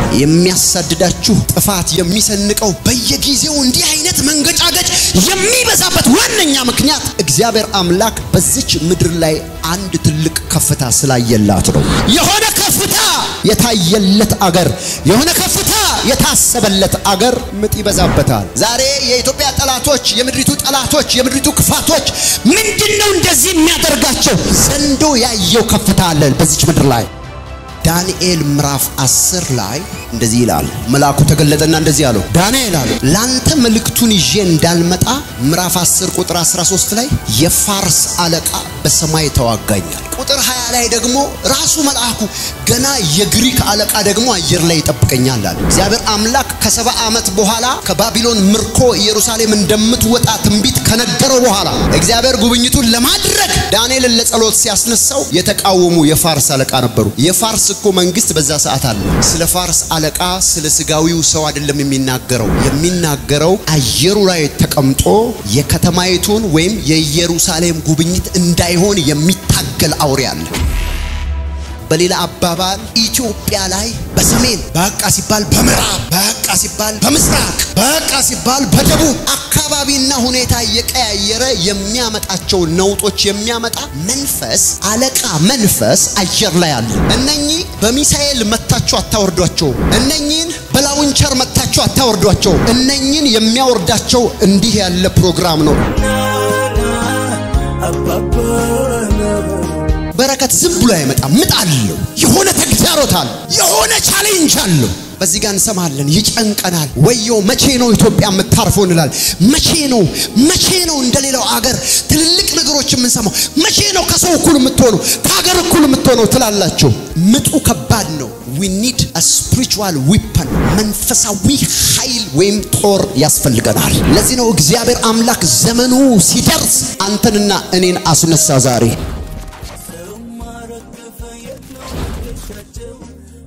የሚያሳድዳችሁ ጥፋት የሚሰንቀው በየጊዜው እንዲህ አይነት መንገጫገጭ የሚበዛበት ዋነኛ ምክንያት እግዚአብሔር አምላክ በዚች ምድር ላይ አንድ ትልቅ ከፍታ ስላየላት ነው። የሆነ ከፍታ የታየለት አገር፣ የሆነ ከፍታ የታሰበለት አገር ምጥ ይበዛበታል። ዛሬ የኢትዮጵያ ጠላቶች፣ የምድሪቱ ጠላቶች፣ የምድሪቱ ክፋቶች ምንድን ነው እንደዚህ የሚያደርጋቸው? ዘንዶ ያየው ከፍታ አለ በዚች ምድር ላይ። ዳንኤል ምዕራፍ 10 ላይ እንደዚህ ይላል። መልአኩ ተገለጠና እንደዚህ አለው፣ ዳንኤል አለው ላንተ መልእክቱን ይዤ እንዳልመጣ ምዕራፍ 10 ቁጥር 13 ላይ የፋርስ አለቃ በሰማይ ተዋጋኛል። ቁጥር 20 ላይ ደግሞ ራሱ መልአኩ ገና የግሪክ አለቃ ደግሞ አየር ላይ ይጠብቀኛል አለ። እግዚአብሔር አምላክ ከሰባ ዓመት በኋላ ከባቢሎን ምርኮ ኢየሩሳሌም እንደምትወጣ ትንቢት ከነገረው በኋላ እግዚአብሔር ጉብኝቱን ለማድረግ ዳንኤልን ለጸሎት ሲያስነሳው የተቃወሙ የፋርስ አለቃ ነበሩ። የፋርስ እኮ መንግስት በዛ ሰዓት አለ። ስለ ፋርስ አለቃ ስለ ስጋዊው ሰው አይደለም የሚናገረው። የሚናገረው አየሩ ላይ ተቀምጦ የከተማይቱን ወይም የኢየሩሳሌም ጉብኝት እንዳይሆን የሚታገል አውሬ አለ። በሌላ አባባል ኢትዮጵያ ላይ በሰሜን በቃ ሲባል በምዕራብ በቃ ሲባል በምስራቅ በቃ ሲባል በደቡብ አካባቢና ሁኔታ እየቀያየረ የሚያመጣቸው ነውጦች የሚያመጣ መንፈስ አለቃ መንፈስ አየር ላይ አለ። እነኚህ በሚሳኤል መታችሁ አታወርዷቸው። እነኚህን በላውንቸር መታችሁ አታወርዷቸው። እነኚህን የሚያወርዳቸው እንዲህ ያለ ፕሮግራም ነው። በረከት ዝም ብሎ አይመጣም። ምጥ አለው። የሆነ ተግዳሮት አለው። የሆነ ቻሌንጅ አለው። በዚህ ጋር እንሰማለን። ይጨንቀናል። ወዮ መቼ ነው ኢትዮጵያ የምታርፈው እንላል። መቼ ነው መቼ ነው እንደሌላው አገር ትልልቅ ነገሮች የምንሰማው? መቼ ነው ከሰው እኩል የምትሆኑ ከሀገር እኩል የምትሆነው ትላላችሁ። ምጡ ከባድ ነው። ዊ ኒድ አ ስፒሪቹዋል ዊፐን መንፈሳዊ ኃይል ወይም ጦር ያስፈልገናል። ለዚህ ነው እግዚአብሔር አምላክ ዘመኑ ሲደርስ አንተንና እኔን አስነሳ ዛሬ